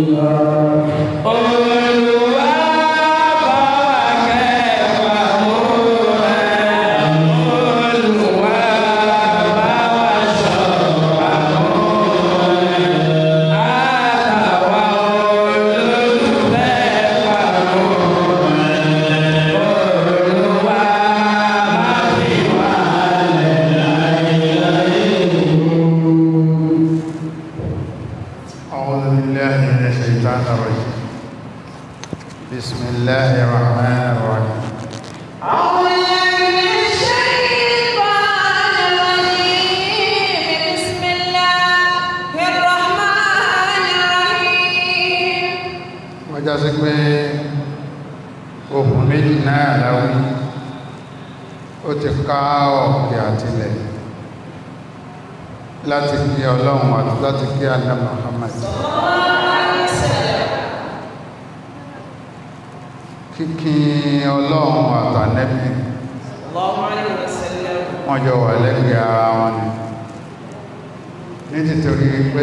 أعوذ بالله من الشيطان الرجيم بسم الله الرحمن الرحيم أعوذ بالله من الشيطان الرجيم بسم الله الرحمن الرحيم wọ́n já sí pé ohun méjì náà láwí ó ti ká ọ̀kẹ́ àtilẹ̀ láti kí ọlọ́run àti láti kí àná Muhammad kíkí ọlọ́run àtànẹ́bí الله عليه وسلم wọ́n jọ wà lẹ́gbẹ̀ẹ́ ara wọn ni ní títorí pé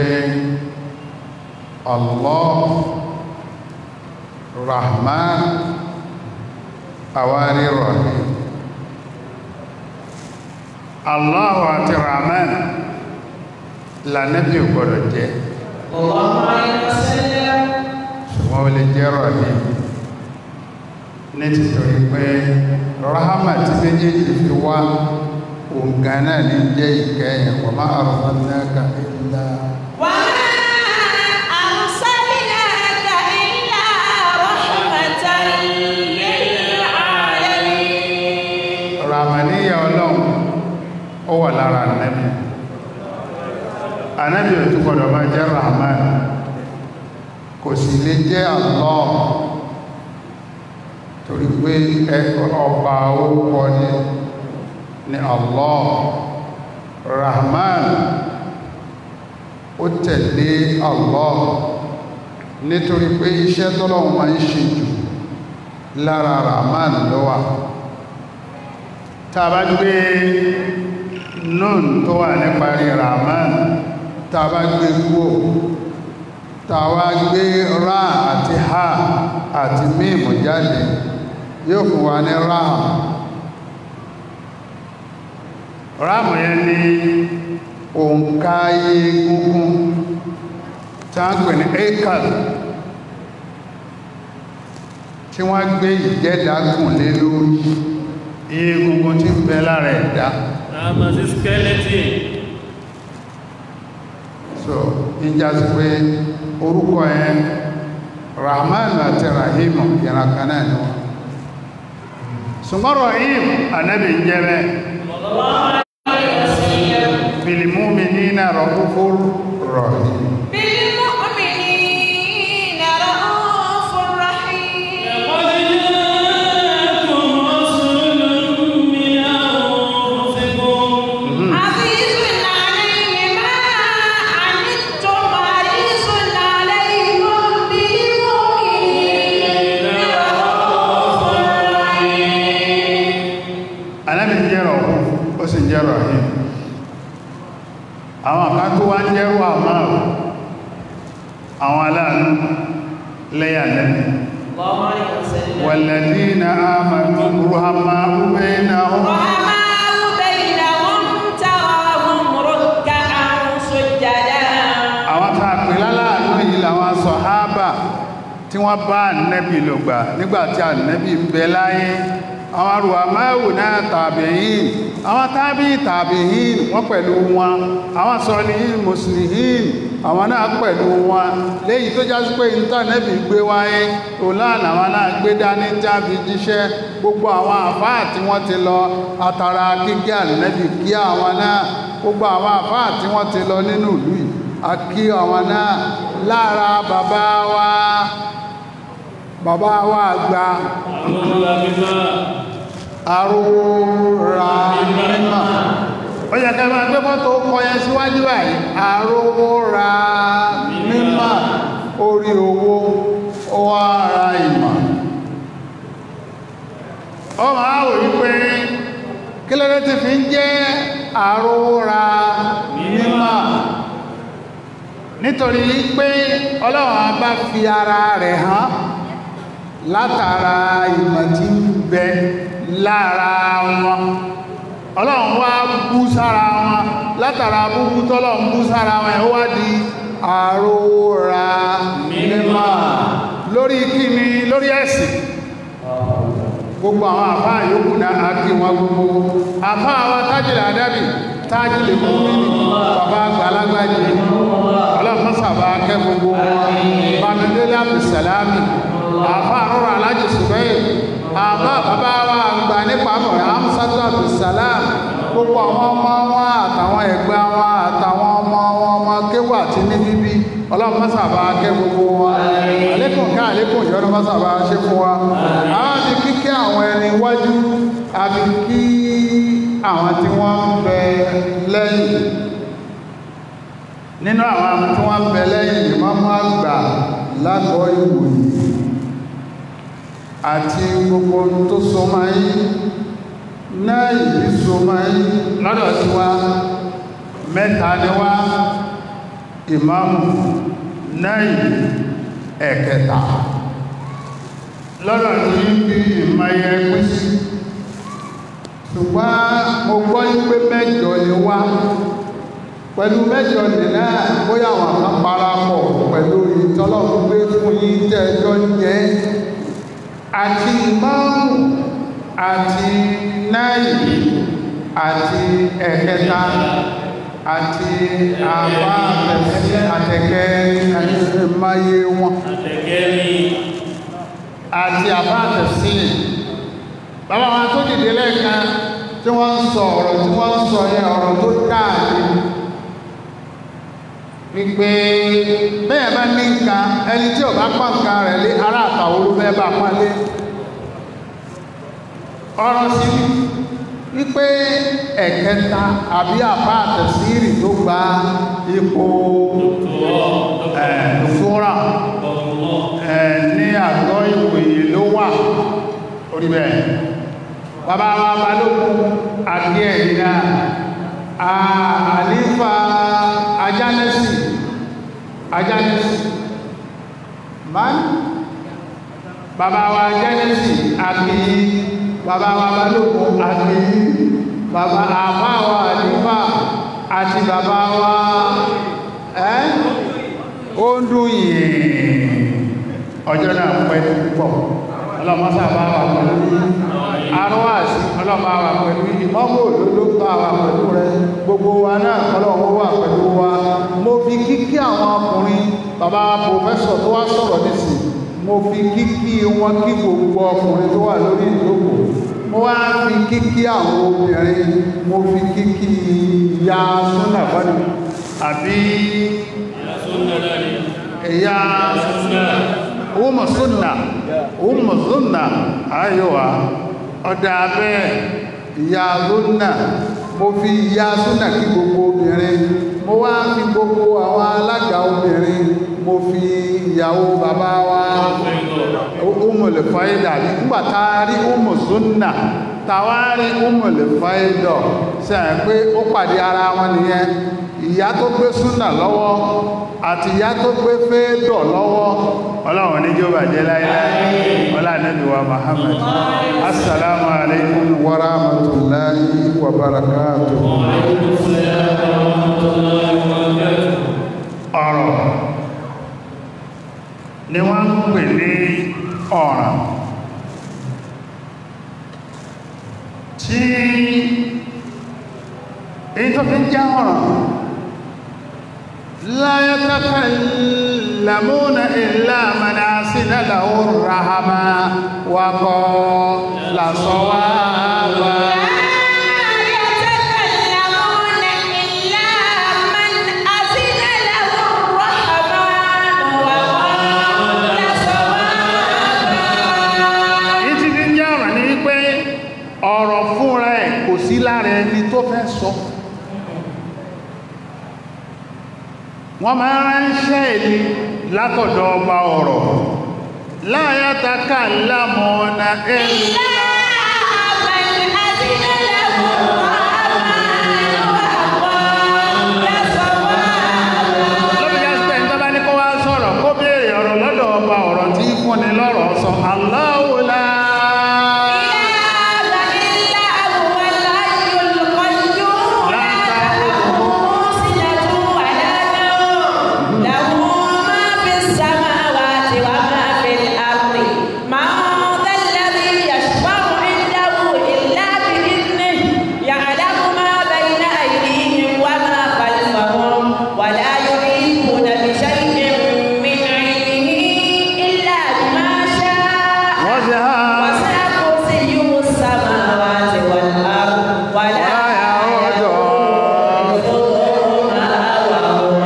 Allah Rahman àwárí Rahim Allah àti Rahman lànẹ́bí ò gbọ́dọ̀ jẹ́ الله عليه وسلم ṣùgbọ́n ó lè jẹ́ Rahim ní títorí pé rahama tí méjèèjì fi wá òǹgá náà ní jẹ́ ìkẹyìn wa ma arsalnaka illa وما أرسلناك إلا رحمة للعالمين ramaniya ọlọ́run ó wà lára ànábì ànábì ò tún gbọdọ̀ máa jẹ́ rahman kò sì lè jẹ́ Allah torí pé ẹ- ọba orúkọ ni ni Allah rahman ó tẹ̀lé Allah nítorí pé iṣẹ́ tọ́lọ́run máa ń ṣe jù lára rahman ló wà tàbá gbé nun tó wà ní parí rahman tàbá gbé kúò tàbá gbé ra àti ha àti mímù jáde yóò fún wa ní raham raham yẹn ni òǹkà egungun tí a ń pè ní ekal tí wọ́n gbé ìjẹ́dàgùn lé lórí egungun tí ń bẹ lára ẹ̀dá Àmà sí skeleton. so ìjà sí pé orúkọ ẹ̀ rahman àti rahim ìrànkan náà ni wọ́n ṣùgbọ́n rahim anábì ń jẹ́ bẹ́ bilmu'minina ra'ufur rahim بالمؤمنين رؤوف رحيم لقد جاءكم رسول من أنفسكم عزيز عليه ما عنتم حريص عليكم بالمؤمنين رؤوف رحيم anábì ń jẹ́ ra'uf ó sì ń jẹ́ rahim àwọn kan tó wá ń jẹ́rù àmáàrù àwọn aláàánú lẹ́yà lẹ́nu الله عليه وسلم والذين آمنوا رحماء بينهم رحماء بينهم تراهم ركعا سجدا àwọn tá a pè láláàánú yìí làwọn sọ̀hábà tí wọ́n bá ànẹ́bì lògbà nígbàtí ànẹ́bì ń bẹ láyé àwọn arùwà máàwù náà tàbíyìn àwọn tábí tàbíyìn wọ́n pẹ̀lú wọn àwọn sọ̀lìyìn mùsùlùmí àwọn náà pẹ̀lú wọn léyìí tó já sí pé ìntànẹ́bì gbé wáyé òláàlà àwọn náà gbé dání tí a fi jíṣẹ́ gbogbo àwọn àfáà tí wọ́n ti lọ àtàrà kíkí ànẹ́bì kí àwọn náà gbogbo àwọn àfáà tí wọ́n ti lọ nínú ìlú yìí a kí àwọn náà lára bàbá wa bàbá wa àgbà àwọn olùwàgbẹ́fà àrùrà mímọ̀ ó yẹ kẹ́ máa gbé mọ́tò kọyẹ síwájú báyìí àrùrà mímọ̀ orí owó ó wá ara ìmọ̀ ó máa wò wípé kí lóde ti fi ń jẹ́ àrùrà mímọ̀ nítorí pé ọlọ́run bá fi ara rẹ̀ hàn látara ìmọ̀ tí ń bẹ lára wọn ọlọ́run wá bú sára wọn látara búbú tọ́lọ́run bú sára wọn ẹ̀ wá di àrórà mímọ́ lórí kíni lórí ẹ̀sìn gbogbo àwọn àfá yòókù náà á kí wọn gbogbo àfá àwọn tájìlẹ̀ àdábì tájìlẹ̀ mú nínú bàbá àgbàlagbàjì ọlọ́pàá kẹ́ gbogbo wọn bàmídélé àbùsàlámì àfá àrọ́rọ̀ alájì sùbẹ́yì àbá bàbá wa àgbà nípa mọ̀ àmúsátú àbùsàlám gbogbo àwọn ọmọ wọn àtàwọn ẹ̀gbẹ́ wọn àtàwọn ọmọ wọn ọmọ kéwù àti ní bíbí ọlọ́run mọ́sàbá kẹ́ gbogbo wọn àlékún ká àlékún ìjọ́nà mọ́sàbá ṣe fún wa àwọn ti kíkẹ́ àwọn ẹni wájú àti kí àwọn tí wọ́n ń bẹ lẹ́yìn nínú àwọn tí wọ́n ń bẹ lẹ́yìn ìmọ́mọ́ àgbà lágọ́ ìwòyí àti gbogbo tó so máa yí náà ìbí so máa yí lọ́dọ̀ tí wá mẹ́ta ni wá ìmáàmù náà ẹ̀kẹta lọ́dọ̀ tí ń bí ìmáyẹ pín sí ṣùgbọ́n mo gbọ́ pé mẹ́jọ ni wá pẹ̀lú mẹ́jọ ni náà bóyá àwọn kan parapọ̀ pẹ̀lú ìtọ́lọ́run gbé fún yín tẹ́ẹjọ́ jẹ́ àti ìmáàmù àti náàyì àti ẹ̀kẹta àti àbá àtẹ̀kẹ́ ẹ̀máyé wọn àti àbá àtẹ̀sí bàbá wọn tó dìde lẹ́ẹ̀kan tí wọ́n ń sọ ọ̀rọ̀ tí wọ́n ń sọ yẹ ọ̀rọ̀ tó dáàdì wípé bẹ́ẹ̀ bá ní nǹkan ẹni tí ò bá pọ̀ nǹkan rẹ̀ lé ará àtàwọn olúfẹ́ bá pọ́nlé ọ̀rọ̀ sí wípé ẹ̀kẹta àbí àbá àtẹ̀sírì tó gba ipò ẹ̀ẹ́dùfúnra ní àgọ́ ìwòye ló wà orí bẹ́ẹ̀ bàbá wa balógun àti ẹ̀yìnà àlífà ajánẹ́sì ajánẹ́sì man bàbá wa ajánẹ́sì àti bàbá wa balógun àti bàbá àbá wa àlífà àti bàbá wa ẹ́ ó ń dún yìí ọjọ́ náà pẹ́ púpọ̀ ọlọ́mọ́sá bá wà pẹ̀lú arọ́wàsí ọlọ́mọ́ wà pẹ̀lú ìmọ́mọ́ òlòló bá wà pẹ̀lú rẹ gbogbo wa náà ọlọ́wọ́ wà pẹ̀lú wa mo fi kíkí àwọn ọkùnrin bàbá pòfẹ́sọ̀ tó wá sọ̀rọ̀ nísì mo fi kíkí wọn kí gbogbo ọkùnrin tó wà lórí ìlókò mo wá fi kíkí àwọn obìnrin mo fi kíkí ìyá súnà bọ́dù àbí ìyá ọmọ súnà ọmọ súnà ayọ́wà ọ̀dá abẹ́ ìyá súnà mo fi ìyá súnà kí gbogbo obìnrin mo wá fi gbogbo àwọn alága obìnrin mo fi ìyàwó bàbá wa ọmọlẹ̀ fàídà nígbàtà rí ọmọ súnà tàwárí ọmọlẹ̀ fàídà sẹ́yìn pé ó pàdé ara wọn nìyẹn ìyá tó gbé súnà lọ́wọ́ àti ìyá tó gbé fẹ́ẹ̀dọ̀ lọ́wọ́ ọlọ́run ní jọba jẹ́ láìláì ọlá nẹ́bíwa Muhammad assalamu alaikum wa rahmatullahi wa barakatuh ọ̀rọ̀ ni wọ́n ń pè ní ọ̀ràn tí èyí tó fi jẹ́ ọ̀ràn لا يتكلمون إلا من أسن له الرحمة وقال صوابا ìtì ní jẹ́ ọ̀rọ̀ ní wípé ọ̀rọ̀ fúnra ẹ̀ kò sí lára ẹni tó fẹ́ sọ wọ́n máa ránṣẹ́ èlì látọ̀dọ̀ ọba ọ̀rọ̀ láyátaka lámọ̀ọ́nà ẹ̀lá lọ́bí jẹ́ pé lọ́ba ọ̀rọ̀ tí fúnni lọ́rọ̀ sọ Allahu la ولا يحيطون بشيء من علمه إلا بما شاء wọ́n ti há وسع كرسيه السماوات والأرض ولا láyà ọjọ́ يؤوده وهو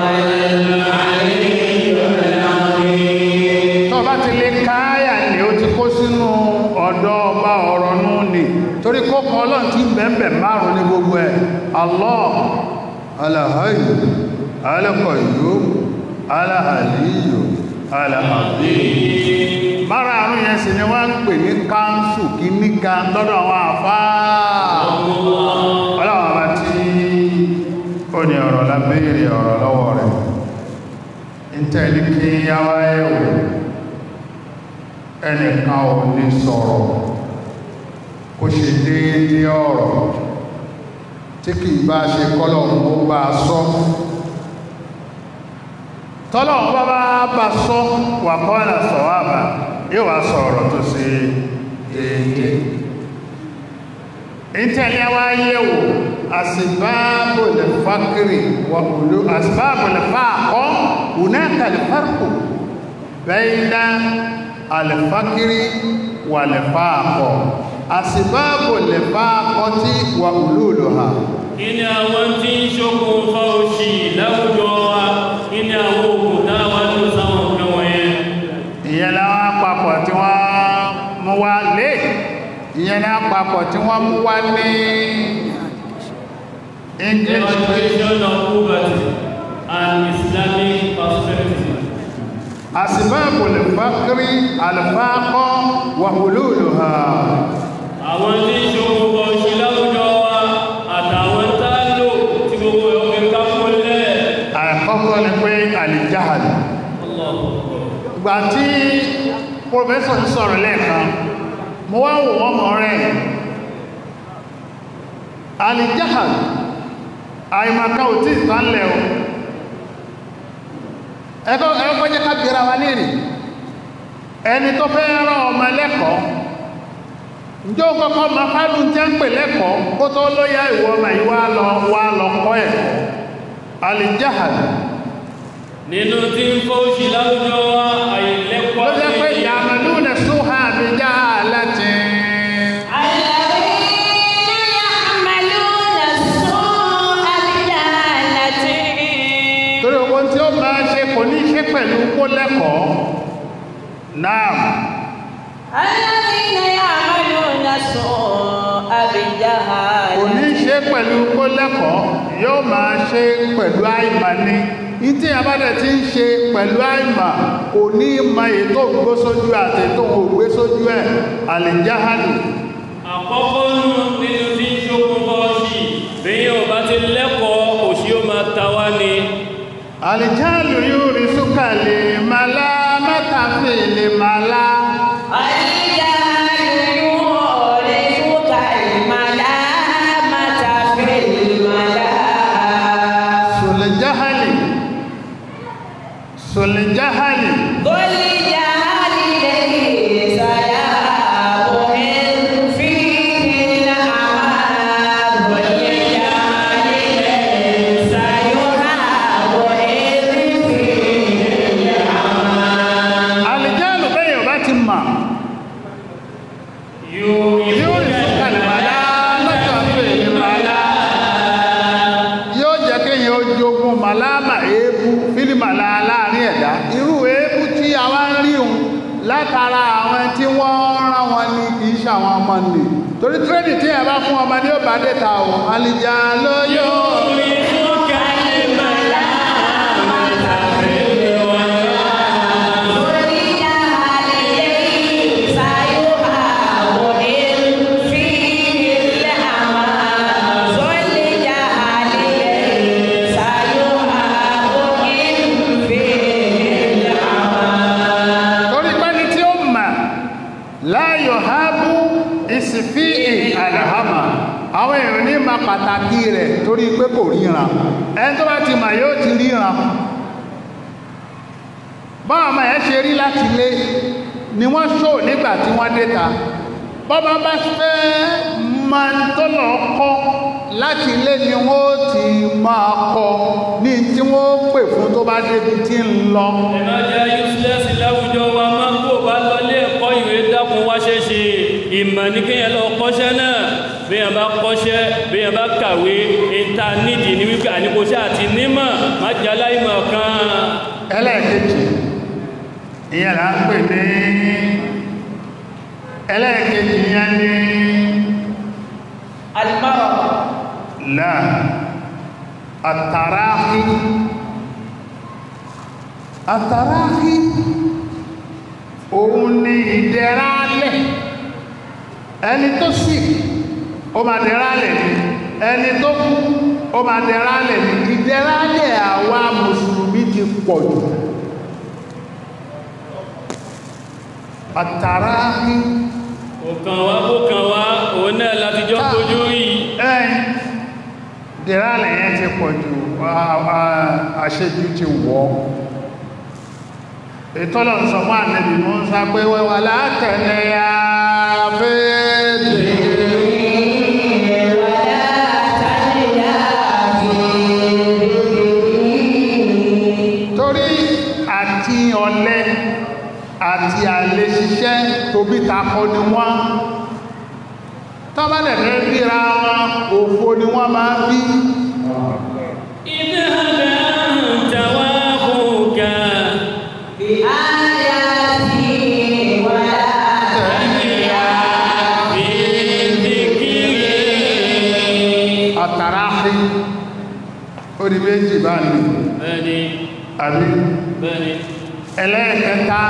tó bá ti lè káyà ní ó ti kó sínú ọ̀dọ̀ ọba ọ̀rọ̀ nú ni torí kókọ ọlọ́run tí bẹ̀ẹ̀bẹ̀ márùn ní gbogbo ẹ̀ Allah alahayyu alakọ̀yó alahaliyu alahazim márùn yẹn sì ni wọ́n ń pè ní káńsù kí níka lọ́dọ̀ àwọn àfáà ọlọ́wọ́ bá tí ó ní ọ̀rọ̀ lábẹ́rẹ̀ ọ̀rọ̀ lọ́wọ́ rẹ̀ ìtẹ́lì kí yáwá ẹ̀wò ẹnìkan ò ní sọ̀rọ̀ kó ṣe déédé ọ̀rọ̀ tí kì bá ṣe kọ́lọ̀ ó bá sọ tọ́lọ̀ bá bá bá sọ wà kọ́lá sọ̀wàbà yóò wá sọ̀rọ̀ tó ṣe déédé ìtẹ́lẹ̀ wá yẹ̀wò asibáàbò lè fákìrì wà òlú asibáàbò lè fáàkọ́ hunaka lè fárkù bẹ́ẹ̀dá alifakiri wà lè fáàkọ́ asibáàbò lè fáàkọ́ tí wà òlú lò ha kí ni àwọn tí ń ṣokùnfà òṣì láwùjọ wa kí ni àwọn òkúta wa tó sáwọn nǹkan wọ̀nyẹn ìyẹn láwọn àpapọ̀ tí wọ́n mú wá lé ìyẹn ní àpapọ̀ tí wọ́n mú wá ní English eradication of poverty and Islamic perspective asibáàbò lè fákìrì alifáàkọ́ wà òlú lò ha àwọn tí ń ṣokùnfà òṣì láwùjọ wa àtàwọn tá a lò tí gbogbo ẹ̀ fi ká mọ́lẹ̀ àkọ́kọ́ ni pé àlìjáhàlì ìgbà tí pòfẹ́sọ̀ ń sọ̀rọ̀ lẹ́ẹ̀kan mo wá wò wọ́n mọ̀ rẹ̀ àlìjáhàlì àìmọ̀ká ò tí ìtànlẹ̀ o ẹ̀kọ́ ẹ̀kọ́ jẹ́ ká bèèrè wa léèrè ẹni tó fẹ́ rán ọmọ lẹ́kọ̀ọ́ ǹjẹ́ ó kọ́kọ́ ma fádùn tí a ń pè lẹ́kọ̀ọ́ kó tó lóyá ìwọ ọmọ yìí wá lọ wá lọ kọ́ ẹ̀kọ́ àlìjáhàlì nínú tí ń fọ́ òṣì láwùjọ wa àìlẹ́kọ̀ọ́ ló jẹ́ pé àti ìyàmàlú nẹ̀ sóhà àbíjá láti الذين يعملون السوء بجهالة torí owó tí ó máa ṣe kò ní ṣe pẹ̀lú kó lẹ́kọ̀ọ́ náà الذين يعملون السوء kò بجهالة ní ṣe pẹ̀lú kó lẹ́kọ̀ọ́ yóò máa ṣe pẹ̀lú àìmà ní ìtí àbádẹ̀ tí ń ṣe pẹ̀lú àìmà kò ní ma ètò gbó sójú àti ètò ògbé sójú ẹ̀ àlìjáhàlì àkọ́kọ́ nù nínú tí ń ṣokùnfà òṣì bẹ́yìn ọba ti lẹ́kọ̀ọ́ òṣì ó máa ta wá ni àlìjáhàlì yóò rí súkàlì màlá mẹ́tàfì lè màlá الجهل يورثك الملامة في الملا sùlẹ̀jáhàlì sùlẹ̀jáhàlì ذو الجهل ليس يهاب إذ فيه الأمان ذو الجهل ليس يهاب إذ فيه الأمان àlìjáhàlì bẹ́yìn ọba ti mà yóò yóò rí súkàlì màlá mẹ́tàfì lè màlá yóò jẹ́ kéèyàn ó jogun màláàmà èébú fílìmàlà láàrin ẹ̀dá irú èébú tí a wá ń rí òun látara àwọn tí wọ́n rán wọn ní kìí ṣàwọn ọmọ nì torí tírẹ́dì tí ẹ bá fún ọmọ ní ó bá dẹ́ta ò alìjà ló yóò rí láyọ̀ hábú ìsìfí àlàhámà àwọn èèyàn ní ma pàtàkì rẹ̀ torí pé kò ríran ẹni tó bá ti mà yóò ti ríran báwọn ọmọ ẹ̀ ṣe rí láti lé ni wọ́n ṣò nígbà tí wọ́n déta bọ́bá bá fẹ́ máa ń tó lọ kọ́ láti lé ni wọ́n ti máa kọ ní tí wọ́n pè fún tó bá débi tí ń lọ ẹ̀rọ jẹ́ useless láwùjọ wa máa ń kó bá lọlé ẹ̀kọ́ ìwé dákun wá ṣe ṣe ìmọ̀ ní kéèyàn lọ kọ́ṣẹ́ náà béèyàn bá kọ́ṣẹ́ béèyàn bá kàwé ìta nídìí ní wípé àníkóṣẹ́ àti nímọ̀ má jẹ́ aláìmọ̀ kan ẹlẹ́ẹ̀kejì ìyẹn là ń pè ní ẹlẹ́ẹ̀kejì ìyẹn ní المرض là àtàráhí àtàráhí òun ni ìdẹ̀rálẹ̀ ẹni tó sì ó máa dẹ̀rálẹ̀ ni ẹni tó kú ó máa dẹ̀rálẹ̀ ni ìdẹ̀rálẹ̀ àwa mùsùlùmí ti pọ̀ jù àtàráhí òkàn wá kó kàn wá òun náà láti jọ kojú rí ẹ̀yìn dẹ̀rálẹ̀ yẹn ti pọ̀ jù à- à- àṣejù ti wọ́ ìtọ́lọ̀ ń sọ fún ànẹ́bì mọ́ ń sá pé wẹ́wà látẹ̀lẹ̀ ya fẹ́ẹ̀dẹ̀ torí àti ọ̀lẹ àti àlè ṣiṣẹ́ tóbi takọ ni wọ́n tọ́bálẹ̀ fẹ́ ríra wọn òfo ni wọ́n máa bí اذهب أنت وأخوك بآياتي ولا في ذكري àtàráhí ó di méjì bá ní bẹ́ẹ̀ni àbí bẹ́ẹ̀ni ẹlẹ́ẹ̀kẹta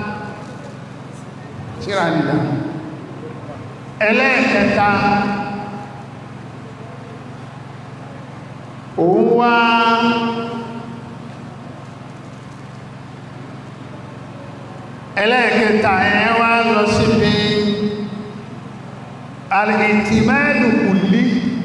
síra nìdá ẹlẹ́ẹ̀kẹta òun wá ẹlẹ́ẹ̀kẹta ẹ̀ wá lọ síbi alìtìmẹ́lù kùlí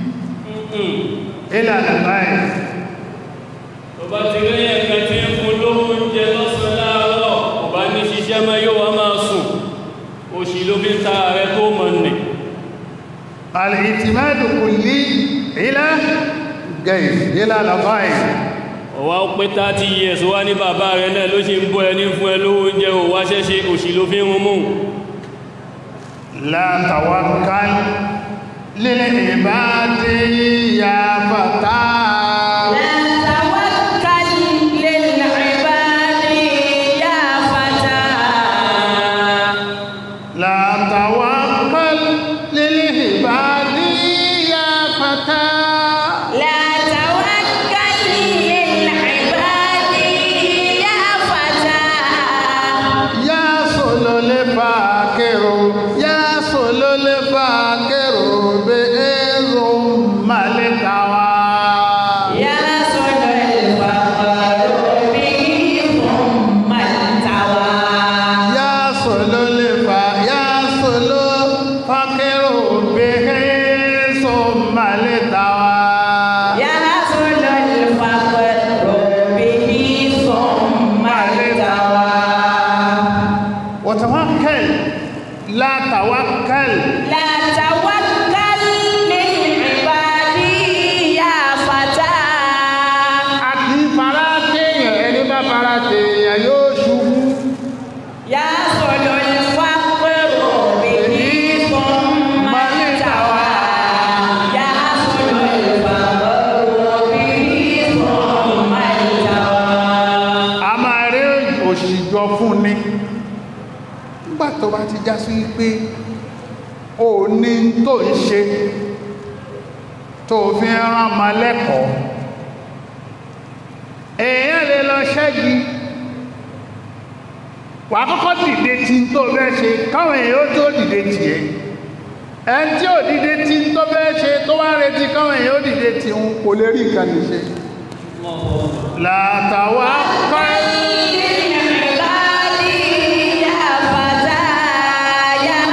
ìlànà báyìí tó bá ti rí ẹ̀kan tí ń fún lówó oúnjẹ lọ́sàn láàárọ̀ kò bá ní ṣiṣẹ́ mọ́ yóò wá máa sùn òṣì ló fi ń ta ààrẹ tó mọ̀ nì الاعتماد كلي إلى غير إلى الغاية ọ̀wá ó pé 30 years wá ní bàbá rẹ̀ náà ló ṣe ń bọ́ ẹni fún ẹ lówó oúnjẹ ò wá ṣẹ́ṣe òṣì ló fi ń rún mú لا توكل للعباد يا فتى لا توكل للعباد يا فتى لا توكل للعباد يا فتى لا توكل للعباد يا فتى يا صلول فاكر يا صلول فاكر بإذ ملكوا يا صل الفقر به ثم التوى يا صلول فا يا صلول فاكر به ثم لتوا يا صل الفقر به ثم التوى وتوكل لا توكل لا توكل للعباد يا فتى àti fara téèyàn ẹni bá fara téèyàn yóò ṣubú يا صل الفقر به ثم التوى يا صل الفقر به ثم التوى a máa rí òṣìjọ fún ni nígbà tó bá ti já sí pé o ní tó ń ṣe tó fi ń rán ma lẹ́kọ̀ọ́ èèyàn lè lọ ṣẹ́gi wà kọ́kọ́ dìde tí tó bẹ́ ṣe káwọn èèyàn ó tó dìde tì ẹ́ ẹn tí ò dìde tí tó bẹ́ ṣe tó wá retí káwọn èèyàn ó dìde tì ń kò lè rí nǹkan lè ṣe látàwà kọ́ للعباد يا فتى يا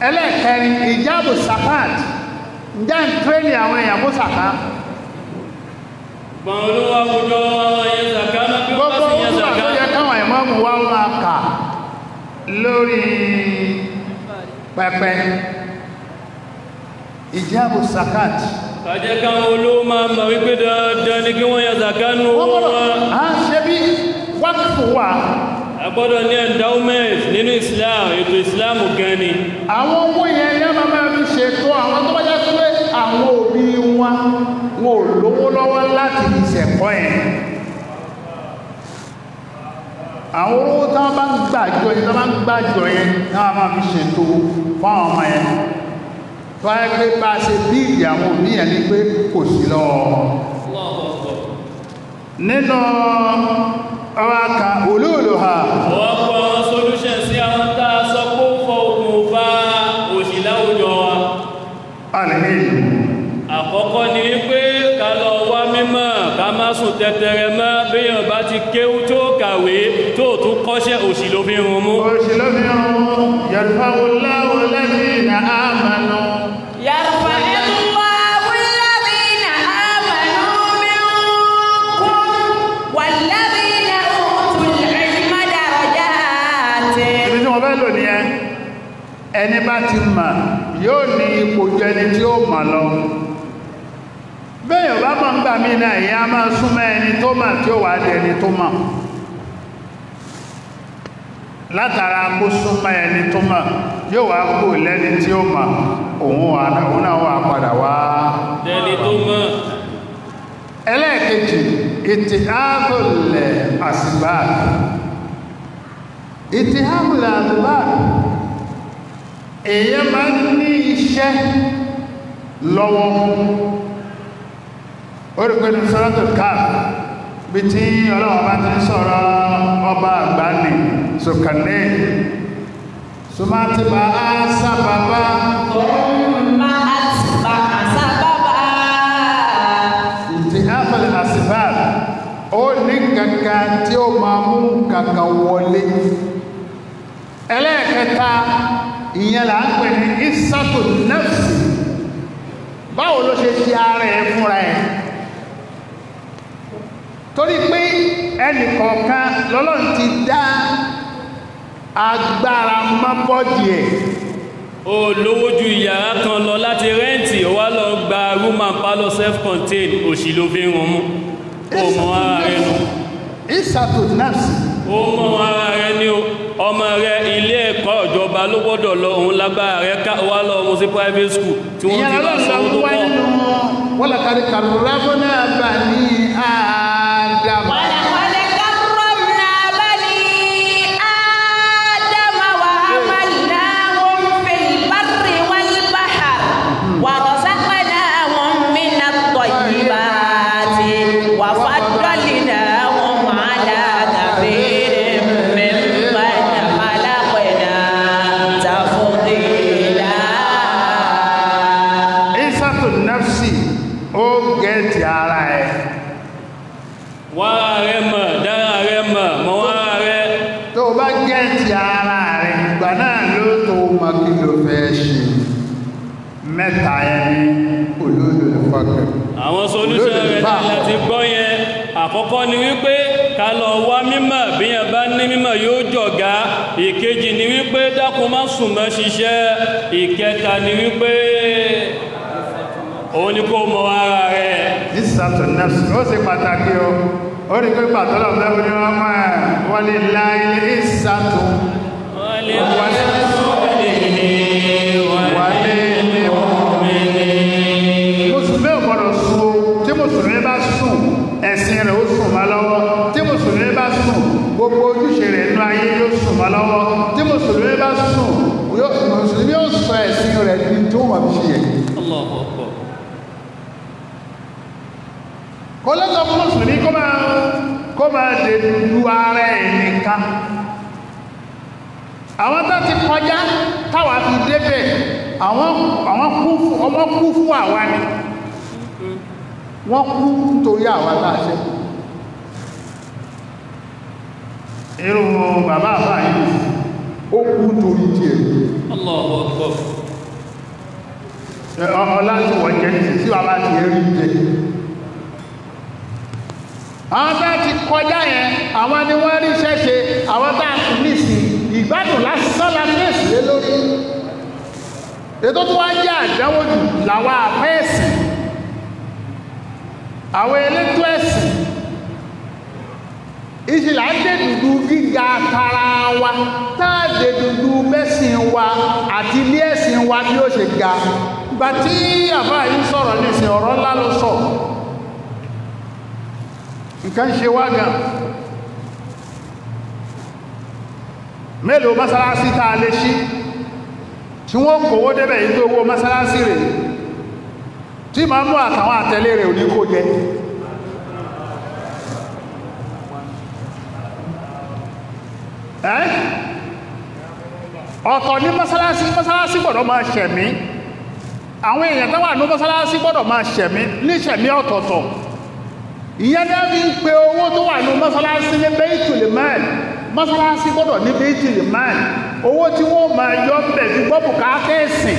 ẹlẹ́ẹ̀kẹrin ìjáàbù sakat ǹjẹ́ ń tírẹ́nì àwọn èèyàn kó sàká gbọ̀n olówó àwùjọ àwọn yẹn zaka náà bí wọ́n gbogbo bá sì yẹn owó zaka tó yẹ káwọn ìmọ̀ọ́mù wa máa kà lórí pẹpẹ ìjáàbù sakat kàjẹ́ káwọn olówó máa mọ̀ wípé dandan ni kí wọ́n yẹn zaka nù wọ́n owó gbọ́dọ̀ wọn á ṣe bí wákìfù wà a gbọ́dọ̀ ní endowment nínú Islam ètò Islam gan ni àwọn owó yẹn yẹn máa máa fi ṣètò àwọn tó bá jẹ́ pé àwọn òbí wọn wọn ò lówó lọ́wọ́ láti fi ṣẹ̀kọ́ yẹn àwọn owó tí wọ́n bá ń gbàjọ yẹn tí wọ́n bá ń gbàjọ yẹn tí wọ́n máa fi ṣètò fún àwọn ọmọ yẹn tó wáyé pé bá a ṣe bíìdì àwọn òbí yẹn ni pé kò sí lọ́wọ́ wọn. nínú ọwọ́ aka olóòlò ha wọ́n kọ́ àwọn solution sí àwọn tá a sọ pé ó fọ okùn fa òṣì láwùjọ wa alìhìn àkọ́kọ́ ni wípé ká lọ wá mímọ̀ ká má sùn tẹ́tẹ́rẹ mọ́ béèyàn bá ti kéwú tó kàwé tó tún kọ́ṣẹ́ òṣì ló fi rún mú òṣèlú fi hàn yàtọ̀wòláwò lẹ́yìn àmànà يرفع الله الذين آمنوا منكم والذين أوتوا العلم درجات ibi tí wọ́n fẹ́ lò ní ẹ ẹni bá ti mà yóò ní ipò jù ẹni tí ó mà lọ bẹ́ẹ̀ bá mọ̀ ń gbà mí náà ìyá máa súnmọ́ ẹni tó mà tí ó wà á di ẹni tó mà látara kó súnmọ́ ẹni tó mà yóò wá kó lẹ́ni tí ó mà òun wà òun náà wà padà wá dẹni tó mọ̀ ẹlẹ́ẹ̀kejì ìtìhábùlẹ̀ àsìbáàdì ìtìhábùlẹ̀ àsìbáàdì èyàn máa ń ní iṣẹ́ lọ́wọ́ orígbẹ́ni sọ́rọ̀tò káà bí tí ọlọ́wọ́ bá ti ń sọ̀rọ̀ ọba àgbáni sọ̀kànlẹ̀ sọmátìbà á sábàbá ثم أتبع سببا ìtìhábùlẹ̀ àsìbáàdì ó ní kankan tí ó máa mú kankan wọlé ẹlẹ́ẹ̀kẹta ìyẹn là ń pè ní ìsàtò nẹ́fsì báwo ló ṣe ṣe ara ẹ̀ fúnra ẹ̀ torí pé ẹnì kọ̀ọ̀kan lọ́lọ́run ti dá agbára mọ́bọ́dì ẹ̀ ó lówó ju ìyàrá kan lọ láti rẹ́ǹtì ó wá lọ gba room and parlour self-contained òṣì ló fi rún mú ó mọ ara rẹ nù ìsàtò nẹ́fsì ó mọ ara rẹ ní o ọmọ rẹ ilé ẹ̀kọ́ ìjọba ló gbọ́dọ̀ lọ òun lágbára rẹ ká wá lọ ọmọ sí private school tí wọ́n ìyẹn ti bá lọ́lọ́run sanwó lọ tó wá pọ̀ nínú wọ́n lọ kárí kàrùrábọ́nà bà ní àdàmà ولقد كرمنا بني آدم وحملناهم في البر والبحر ورزقناهم من الطيبات وفضلناهم على كثير ممن خلقنا تفضيلا ìsàtò nẹ́fsì ó gẹ̀ẹ́tì ara ẹ̀ wá ara rẹ mọ̀ dára rẹ mọ̀ mọ̀ wá ara rẹ tó o bá gẹ̀ẹ́tì ara rẹ̀ ìgbà náà ló tó mọ kí ló fẹ́ ṣe mẹ́ta yẹn ní olóòlò fọ́kẹ̀ àwọn solution rẹ̀ náà láti gbọ́ yẹn àkọ́kọ́ ni wípé ká lọ wá mímọ̀ bí yẹn bá ní mímọ̀ yóò jọ̀gá ìkejì ni wípé dákun má sùn mọ́ ṣiṣẹ́ ìkẹta ni wípé òun ni kó mọ ara rẹ̀ ìsàtò nẹ́fsì ó sì pàtàkì o ó rí pé pàtọ́lọ̀ mẹ́rin ni wọ́n mọ́ ẹ̀ wọ́n lè láyé ìsàtò wọ́n lè wọlé wọlé ní mùsùlùmí ò gbọdọ̀ sùn o tí mùsùlùmí bá sùn ẹ̀sìn rẹ̀ ó sùn má lọ́wọ́ tí mùsùlùmí bá sùn gbogbo ojúṣe rẹ̀ nínú ayé yóò sùn má lọ́wọ́ tí mùsùlùmí bá sùn yóò- mùsùlùmí yóò sọ ẹ̀sìn rẹ̀ di tó wà fi ṣe yẹ Allahu Akbar. kó lọ́sọ̀ fún mùsùlùmí kó máa kó máa dè lu ara ẹ̀ nìkan àwọn tó ti kọjá táwa fi débẹ̀ àwọn àwọn kú fún ọmọ kú fún àwa ni wọ́n kú nítorí àwa tá a ṣe irú bàbá àbá yìí ó kú torí tiẹ̀ Allahu Akbar. ọlá tí wọ́n jẹ́ ní sí bàbá ti rí jẹ àwọn tá ti kọjá yẹn àwọn ni wọ́n rí ṣẹ́ṣe àwọn tá kù nísìn ìgbádùn lásán la fèsì lé lórí ètò tó wá jẹ́ àdánwò jù làwọn àfẹ́ẹ̀sì àwọn elétò ẹ̀sìn ìṣìlá dé dùdú gíga tara wa táàdé dùdú mẹ́sìn wa àti ilé ẹ̀sìn wa bí ó ṣe ga ìgbà tí àbá yìí sọ̀rọ̀ nísìn ọ̀rọ̀ ńlá ló sọ nǹkan ṣe wá gan mélòó mọ́sálásí tá a lè ṣí tí wọ́n kòwó débẹ̀ yìí tó owó mọ́sálásí rẹ̀ tí ma mú àtàwọn àtẹ̀lé rẹ̀ ò ní kó jẹ ẹ́ ọ̀tọ̀ ní mọ́sálásí mọ́sálásí gbọ́dọ̀ máa ṣẹ̀mí àwọn èèyàn tó wà ní mọ́sálásí gbọ́dọ̀ máa ṣẹ̀mí ní ṣẹ̀mí ọ̀tọ̀ọ̀tọ̀ ìyẹn ní fi ń pe owó tó wà ní mọ́sálásí ní Baitul Mal mọ́sálásí gbọ́dọ̀ ní Baitul Mal owó tí wọ́n máa yọ bẹ̀ fi gbọ́ bùkátà ẹ̀sìn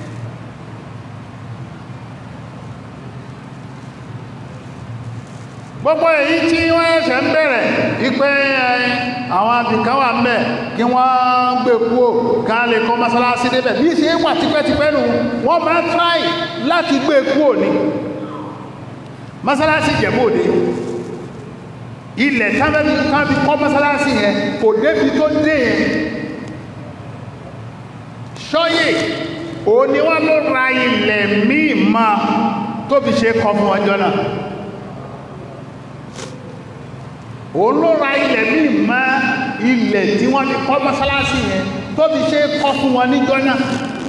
gbogbo èyí tí wọ́n ẹ̀ṣẹ̀ ń bẹ̀rẹ̀ ipé àwọn abìkan wà ń bẹ̀ kí wọ́n gbé kúò ká lè kọ́ mọ́sálásí débẹ̀ bí ṣe wà tipẹ́tipẹ́ nù wọ́n máa tráì láti gbé kúò ní mọ́sálásí jẹ̀bóde ilẹ̀ tábí kọ́ mọ́sálásí yẹn kò débi tó dé yẹn ṣọ́yè òun ni wọ́n ló ra ilẹ̀ míì máa tó fi ṣe kọ́ fún ọjọ́ náà òun ló ra ilẹ̀ míì mọ́ ilẹ̀ tí wọ́n ti kọ́ mọ́sálásí yẹn tó fi ṣe kọ́ fún wọn níjọ́ náà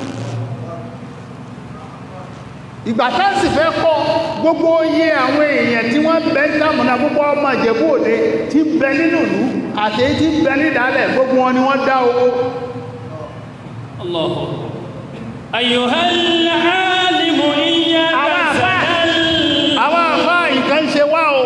ìgbà táǹsì fẹ́ kọ́ gbogbo iye àwọn èèyàn tí wọ́n bẹ ń dámọ̀nà gbogbo ọmọ ìjẹ̀bú òde tí ń bẹ nínú ìlú àti èyí tí ń bẹ nídàálẹ̀ gbogbo wọn ni wọ́n dá owó الله أيها العالم إياك àwọn àfá سأل àwọn àfá nǹkan ṣe wá o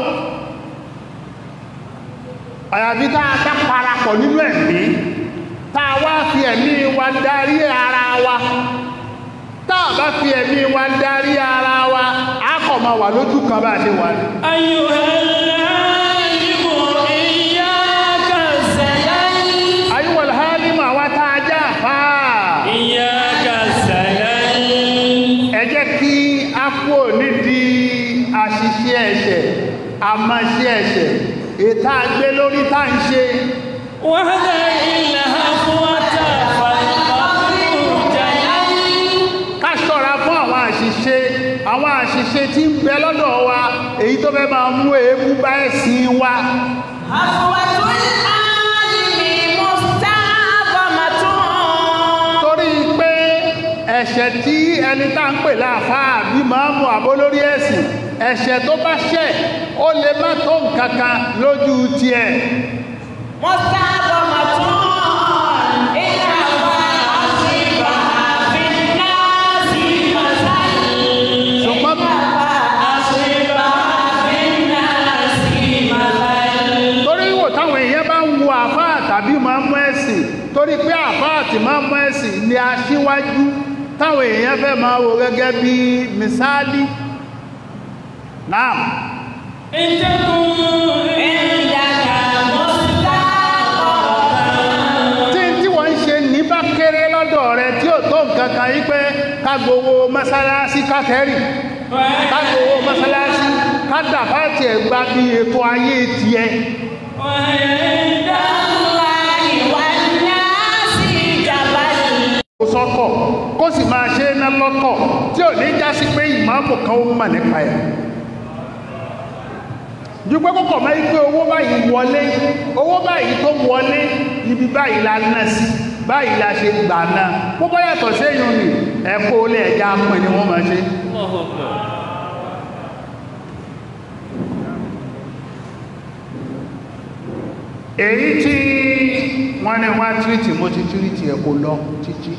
àyàfi tá a ká parapọ̀ nínú ẹ̀mí tá a wá fi ẹ̀mí wa darí ara wa tá a bá fi ẹ̀mí wa darí ara wa á kọ̀ máa wà lójú kan bá a ṣe wà ní. أيها العالم إياك سأل ayúwọ̀l hálímù àwa tá a já fà á إياك سأل ẹ jẹ́ kí a kúrò nídìí àṣìṣe ẹ̀ṣẹ̀ àmọ́ṣe ẹ̀ṣẹ̀ ètà àgbé lórí tá à ń ṣe وهذا إلا هفوة فالقبر جلل ká ṣọ́ra fún àwọn àṣìṣe àwọn àṣìṣe tí ń bẹ lọ́dọ̀ wa èyí tó fẹ́ máa mú èébú bá ẹ̀sìn wa Afwatul alimi musta'zamatun. torí pé ẹ̀ṣẹ̀ tí ẹni tá ń pè láàfáà bí máàmù àbólórí ẹ̀sìn ẹ̀ṣẹ̀ tó bá ṣẹ̀ ó lè má tó nǹkan kan lójú tiẹ̀ Musta'zamatun. Inna fa'asiba bin-nasi masal. ṣùgbọ́n Fa'asiba bin-nasi masal. torí wò táwọn èèyàn bá ń wo àfáà tàbí máàmù ẹ̀sìn torí pé àfáà tí máàmù ẹ̀sìn ni aṣíwájú táwọn èèyàn fẹ́ máa wò gẹ́gẹ́ bí mísáálí náà إن تكن Indaka mustaqbalan. tí tí wọ́n ń ṣe ní bá kéré lọ́dọ̀ rẹ tí ò tó nǹkan kan yí pé ká gbowó mọ́sálásí ká tẹ́rì ká gbowó mọ́sálásí ká dàbáàtì ẹ̀ gba bí ètò ayé tiẹ̀ وهي عند Allahi wan-nasi jabal. kó sọ́tọ̀ kó sì máa ṣe é ná lọ́tọ̀ tí ò ní já sí pé ìmáàmù kan ó mọ̀ nípa ẹ̀ ju pé kókò máa ń gbé owó báyìí wọlé owó báyìí tó wọlé ibi báyìí la ná sí báyìí la ṣe gbà náà púpọ̀ yàtọ̀ séyìn ni ẹ̀kọ́ olè ẹ̀já pin ni wọ́n máa ṣe الله أكبر èyí tí wọ́n ní wá tírìtì mo ti tírìtì ẹ̀kọ́ lọ títí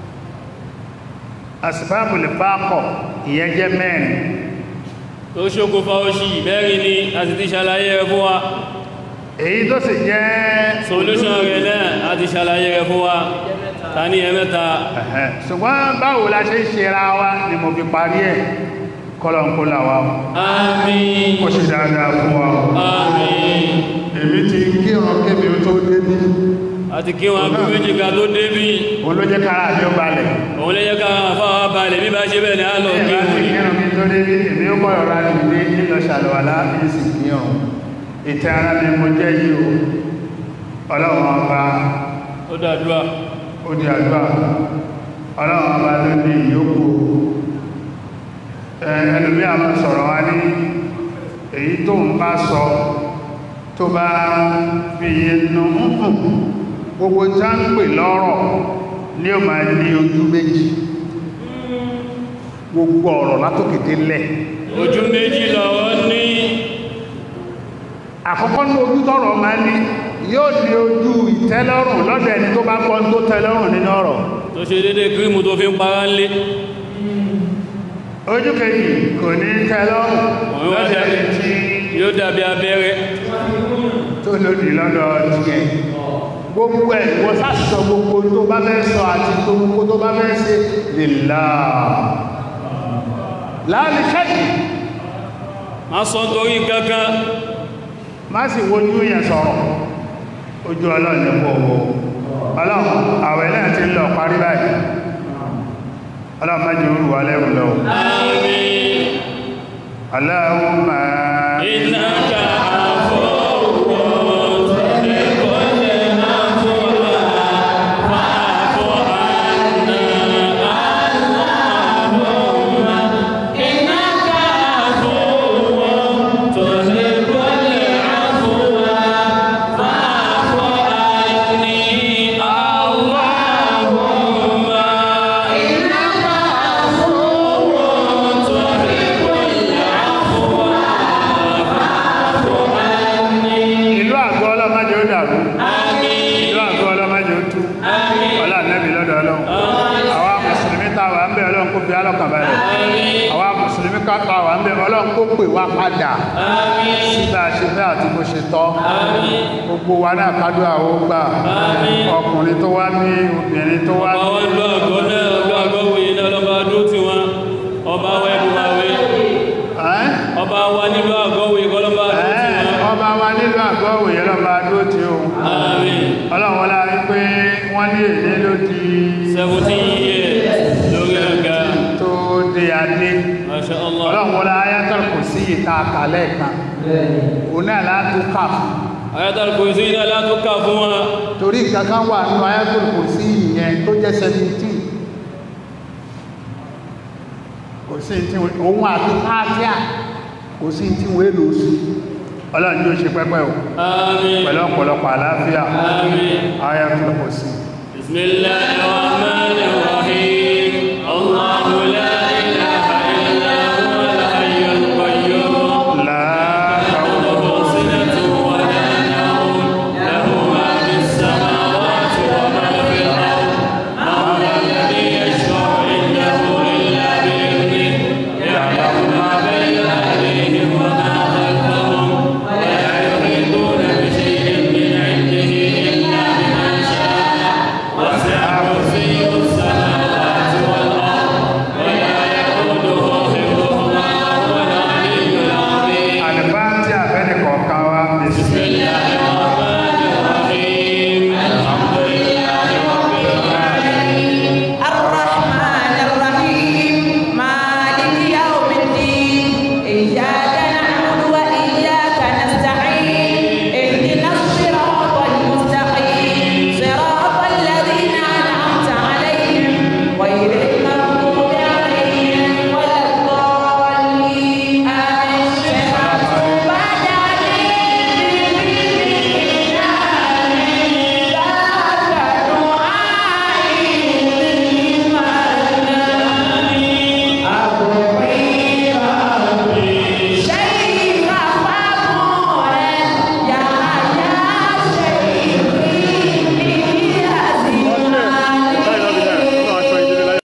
àsìbáàbù lè bá kọ̀ ìyẹn jẹ́ mẹ́rin tó ṣokùnfà oṣì mẹ́rin ni a sì ti ṣàlàyé ẹ fún wa èyí tó sì jẹ́ solution rẹ̀ náà a ti ṣàlàyé rẹ̀ fún wa ta ní ẹ̀mẹ́ta Ẹ̀hẹ́. ṣùgbọ́n báwo la ṣe ń ṣe ra wa ni mo fi parí ẹ̀ kọ́lọ̀nkọ́lá wa àmín kó ṣe dáadáa fún wa àmín èmi ti kírun kébi tó débí àti kí wọn kú méjì ká tó débí òun ló jẹ́ kára àbí ó balẹ̀ òun lè jẹ́ ká àfáwà balẹ̀ bí bá ṣe bẹ́ẹ̀ ni a lọ kí Ẹ̀bá ti wọ́n kírun kí tó débí èmi ó kọ́ ọ̀rá nílé nílọ ṣàlùwàlá ní sì kírun ìtẹ́ ara mi mo jẹ́ yìí o ọlọ́run ọba ó dàdúrà ó di àdúrà ọlọ́run ọba ló ní ìyókù ẹ, ẹlòmí àwọn sọ̀rọ̀ wá ní èyí tó ń bá sọ tó bá fi inú ǹkùn gbogbo tá ń pè lọ́rọ̀ ní o máa ní ojú méjì gbogbo ọ̀rọ̀ látòkèdè lẹ̀ ojú méjì lọ́wọ́ ní àkọ́kọ́ ní ojú tọ́rọ̀ máa ní yóò ní ojú ìtẹ́lọ́rùn lọ́dọ̀ ẹni tó bá kọ́ tó tẹ́lọ́rùn nínú ọ̀rọ̀ tó ṣe dédé kírímù tó fi ń para ń lé ojú kejì kò ní tẹ́lọ́rùn òun wá lọ́dọ̀ dàbí ẹni tí yóò dàbí abẹ́rẹ́ tó lòdì lọ́dọ̀ tiẹ̀ gbogbo ẹ̀ wọ́n sásọ gbogbo tó bá fẹ́ sọ àti gbogbo tó bá fẹ́ ṣe lèlá láàrín kẹ́kì má sọ torí kankan má sì wojú yẹn sọ̀rọ̀ ojú ọlọ́run ní kò wò ọlọ́run àwẹ̀ náà ti ń lọ parí báyìí ọlọ́run má jẹ́ orúwà lẹ́rù lọ àmín Allahumma innaka afuwwun tuhibbul afwa fa'fu anna Allahumma innaka afuwwun tuhibbul afwa fa'fu anni Allahumma innaka afuwwun tuhibbul ìlú àgọ́ ọlọ́májẹ́ ó dàrú ìlú àgọ́ ọlọ́májẹ́ ó tú ọlá nẹ́bì lọ́dọ̀ ọlọ́run àwa mùsùlùmí táwà ń bẹ ọlọ́run kó fi alọ́kàn balẹ̀ àwa mùsùlùmí táwà ń bẹ ọlọ́run kó pè wá padà síbà ṣe fẹ́ àti bó ṣe tọ́ gbogbo wa náà kádù àwọn gbà ọkùnrin tó wá ní obìnrin tó wá ọba ní wọn lọ àgọ́ náà lọ àgọ́ wòye náà lọ́ba dúró tí wọn ọba wa ẹ̀bùn wa wé Ẹ́? ọba wa nílò àgọ́ wòye kọ́ lọ́ba dúró tí Ẹ́, wọn ọba wa nílùú àgọ́ òwòye lọ́ba dúró tí ó àmín ọlọ́run wọlá wípé wọ́n ní èdè ló di seventeen years lórí àga tó dé adé masha allah ọlọ́run wọlá ayátọ̀ kò sí ìta àkàlẹ̀ kan òun náà látó kà fún ayatul kursi iná látúkà fún wa torí kankan wà nínú ayátọ̀ kò sí ìyẹn tó jẹ́ 17 kò sí tí òun àti káàkiri kò sí tí wọ́n èlò sí ọlọ́run yóò ṣe pẹ́pẹ́ o àmín pẹ̀lú ọ̀pọ̀lọpọ̀ àlàáfíà àmín ayátọ̀ kò sí bismillahir rahmanir rahim allahu la ilaha illa huwal hayyul qayyum láàkàwọ̀ سنة ولا نوم له ما في السماوات وما في الأرض من ذا الذي يشفع عنده إلا بإذنه يعلم ما بين أيديهم وما خلفهم ولا يحيطون بشيء من علمه إلا بما شاء وسع كرسيه